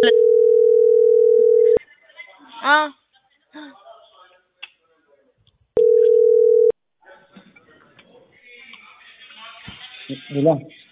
አዎ ሄሎ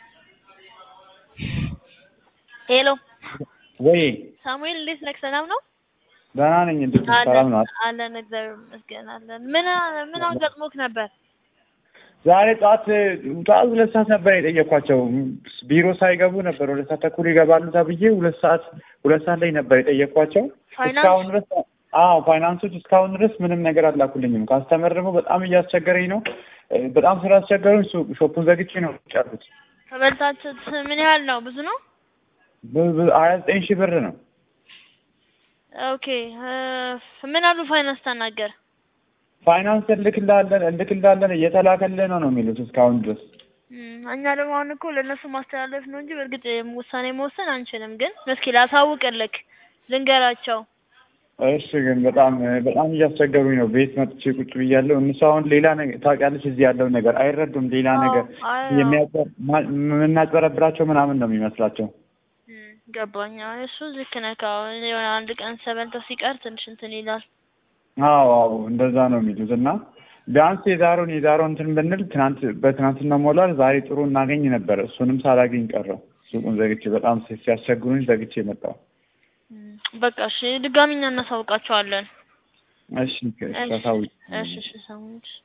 ሄሎ ወይ ሳሙኤል እንዴት ነህ? ሰላም ነው? ደህና ነኝ። እንዴት ነህ? ሰላም ነው? አለን እግዚአብሔር ይመስገን አለን። ምን ምን አጋጥሞክ ነበር? ዛሬ ጠዋት ጠዋት ሁለት ሰዓት ነበር የጠየኳቸው። ቢሮ ሳይገቡ ነበር ሁለት ሰዓት ተኩል ይገባሉ ተብዬ ሁለት ሰዓት ሁለት ሰዓት ላይ ነበር የጠየኳቸው። ፋይናንስ? እስካሁን ድረስ አዎ ፋይናንሶች እስካሁን ድረስ ምንም ነገር አላኩልኝም። ካስተመር ደግሞ በጣም እያስቸገረኝ ነው። በጣም ስላስቸገሩኝ ሱ- ሾፑን ዘግቼ ነው ጨርሱት። ከበልታችሁት ምን ያህል ነው? ብዙ ነው? ሀያ ዘጠኝ ሺህ ብር ነው። ኦኬ እ ምን አሉ ፋይናንስ ተናገር? ፋይናንስ እልክልሃለን እልክልሃለን እየተላከልህ ነው ነው የሚሉት እስካሁን ድረስ እም፣ እኛ ደግሞ አሁን እኮ ለእነሱ ማስተላለፍ ነው እንጂ በእርግጥ ውሳኔ መወሰን አንችልም። ግን እስኪ ላሳውቅልክ ልንገራቸው። እሺ ግን በጣም በጣም እያስቸገሩኝ ነው። ቤት መጥቼ ቁጭ ብያለሁ። እነሱ አሁን ሌላ ነገር ታውቂያለሽ፣ እዚህ ያለው ነገር አይረዱም። ሌላ አዎ፣ ነገር አዎ። የሚያጭበር ማ- የምናጭበረብራቸው ምናምን ነው የሚመስላቸው። እም፣ ገባኝ። አዎ፣ እሱ ልክ ነህ። አዎ፣ የሆነ አንድ ቀን ሰበንተው ሲቀር ትንሽ እንትን ይላል። አዎ አዎ እንደዛ ነው የሚሉት እና ቢያንስ የዛሬውን የዛሬውን እንትን ብንል ትናንት በትናንትና ሞላል ዛሬ ጥሩ እናገኝ ነበር። እሱንም ሳላገኝ ቀረው። ሱቁን ዘግቼ በጣም ሲ- ሲያስቸግሩኝ ዘግቼ መጣሁ። እም፣ በቃ እሺ፣ ድጋሚ እኛ እናሳውቃቸዋለን። እሺ እሺ፣ ታሳውቂ እሺ፣ እሺ፣ ሰሙኝ።